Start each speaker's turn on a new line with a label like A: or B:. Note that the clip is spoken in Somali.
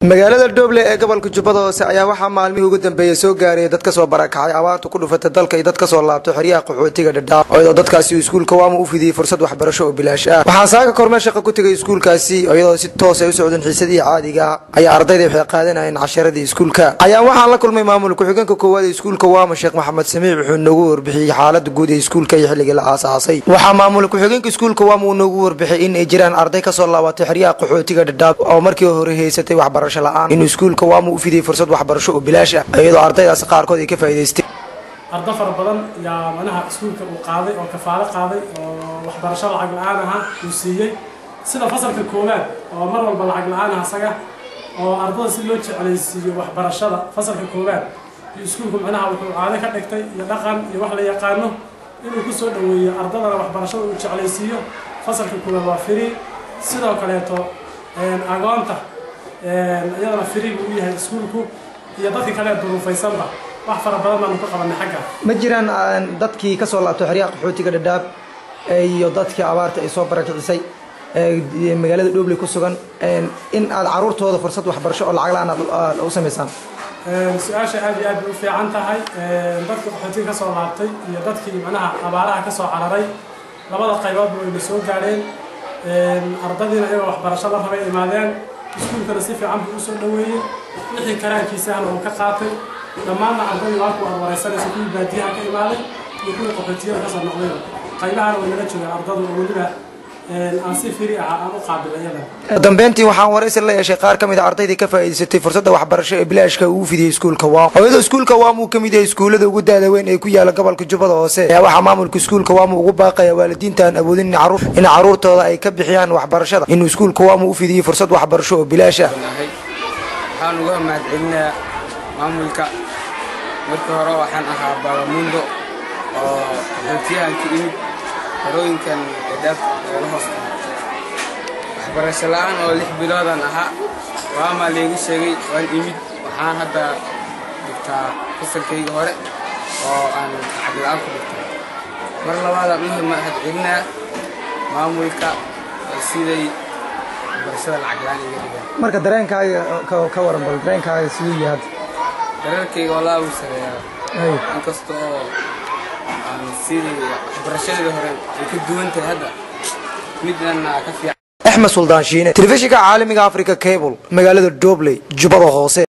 A: magaalada dhoble ee gobolka jubbada hoose ayaa waxaa maalmihii ugu dambeeyey soo gaarayay dad kasoo barakacay abaarta ku dhufatay dalka iyo dad kasoo laabtay xeryaha qaxootiga dhadhaab iyadoo dadkaasi uu iskuulka waama u fidiyey fursad waxbarasho oo bilaash ah waxaa saaka kormee shaqa ku tegay iskuulkaasi iyadoo si toos ay u socdeen xiisadii caadiga ah ayaa ardayda waxay qaadanayeen casharadii iskuulka ayaa waxaan la kulmay maamul ku-xigeenka koowaad ee iskuulka waama sheekh maxamed samiic wuxuu noogu warbixiyey xaalada guud ee iskuulka iyo xilligii la aasaasay waxaa maamul ku-xigeenka iskuulka waama uu noogu warbixiyey in ay jiraan arday kasoo laabatay xeryaha qaxootiga dhadhaab oo markii hore haysatay waxbarasho la-aan inuu iskuulka waama u fidiyey fursad waxbarasho oo bilaash ah iyadoo ardaydaasi qaarkood ay ka faa'iidaysteen
B: ardo fara badan yaa manaha iskuulka uu qaaday oo kafaalo qaaday oo waxbarasho lacag la-aan ahaa uu siiyey sida fasalka koowaad oo mar walba lacag la-aan ah asaga oo ardada si loo jeclaysiiyo waxbarashada fasalka koowaad iyo iskuulku micnaha wuxuu caado ka dhigtay iyo dhaqan iyo wax la yaqaano inuu ku soo dhoweeyo ardadana waxbarashada uu jeclaysiiyo fasalka koowaad waa firi sidoo kaleeto agoonta iyadana firi buu u yahay iskuulku iyo dadka kale duruufaysanba wax fara badan baanu ka qabanay xagga
A: ma jiraan dadkii kasoo laabtay xeryaha qaxootiga dhadhaab iyo dadkii abaarta ay soo barakicisay magaalada dhobley ku sugan in aad caruurtooda fursad waxbarasho oo lacag la-aan aad u samaysaan
B: su-aasha aad iyo aad bay u fiican tahay dadkii qaxootiga kasoo laabtay iyo dadkii macnaha abaaraha kasoo cararay labada qayboodba wayna soo gaadheen ardadiina iyagoo waxbarasho la rabay imaadeen iskuulkana si fiican buu usoo dhoweeyey wixii karaankiisahna uu ka qaatay dhammaanna ardadii waa kuwa wareysanaysa kuwii baadiyaha ka imaaday iyo kuwii qaxootiyada kasoo noqdayba qaybahana way nala joogaan ardadu oo weliba aan si firi ah aan u qaabilay iyada
A: dambeyntii waxaan waraysi la yeeshay qaar ka mid a ardaydii ka faa'iidaysatay fursadda waxbarasho ee bilaashka uu fidiyey iskuulka waam iyadoo iskuulka waam uu ka mid yahay iskuullada ugu daada weyn ee ku yaala gobolka jubbada hoose ayaa waxaa maamulka iskuulka waam ugu baaqaya waalidiinta aan awoodin in caruurtooda ay ka bixiyaan waxbarashada inuu iskuulka waam u fidiyey fursad waxbarasho oo bilaash ah
C: waxaan uga mahadcelinayaa maamulka markii hore waxaan ahaa babamundo oo qaxootiyahan ka imid harooyinkan edaaf eela hoos waxbarasho la-aan oo lix biloodan ahaa waamaa laygu sheegay waan imid waxaan hadda dhigtaa fasalkayga hore oo aan lacag la-aan ku dhigtay mar labaadaan u mahadcelinaa maamulka siday waxbarashada lacag la-aan iga dhigaan
A: marka dareenkaaga ka waran bal dareenkaaga siduu yahay
C: dareenkayga walaa uu sareeyaa inkasta oo aan sidii waxbarashadii hore ay ka duwan tahay hadda midana ka fiican
A: axmed suldaan shiine telefishinka caalamiga africa cable magaalada dobley jubbada hoose